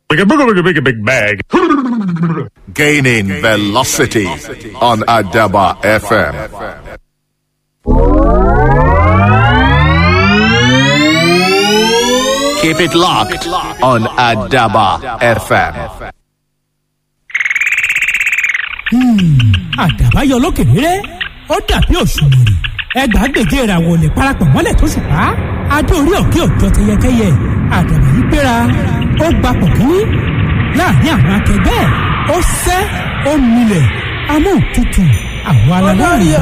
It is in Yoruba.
Big, big, big, big, big bag. Gaining velocity on Adaba FM. Keep it locked on Adaba FM. àdàbà yọ lókè rírẹ ó dàbí òṣùmàrè ẹgbàágbèje ìràwọ̀ lè parapọ̀ mọ́lẹ̀ tó ṣùpá adé orí òkè òjọ tẹyẹkẹyẹ àdàbà yìí gbéra ó gba pọ̀kínní láàrin àwọn akẹgbẹ́ ẹ̀ ó sẹ́ ó milẹ̀ amóhùntutù àwọn aláwọ̀